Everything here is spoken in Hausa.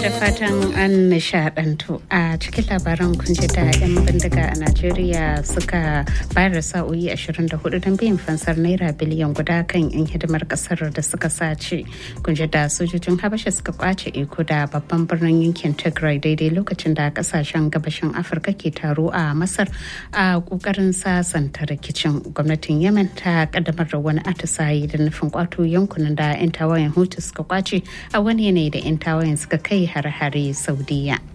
da fatan an nishadantu a cikin labaran kun ji da 'yan bindiga a najeriya suka bayar da sa'o'i 24 don biyan fansar naira biliyan guda kan 'yan hidimar kasar da suka sace kun ji da sojojin habasha suka kwace iko da babban birnin yankin tigray daidai lokacin da kasashen gabashin afirka ke taro a masar a kokarin sasanta rikicin gwamnatin yemen ta kaddamar da wani atisaye da nufin kwato yankunan da 'yan tawayen hutu suka kwace a wani yanayi da 'yan tawayen suka kai har-hare saudiya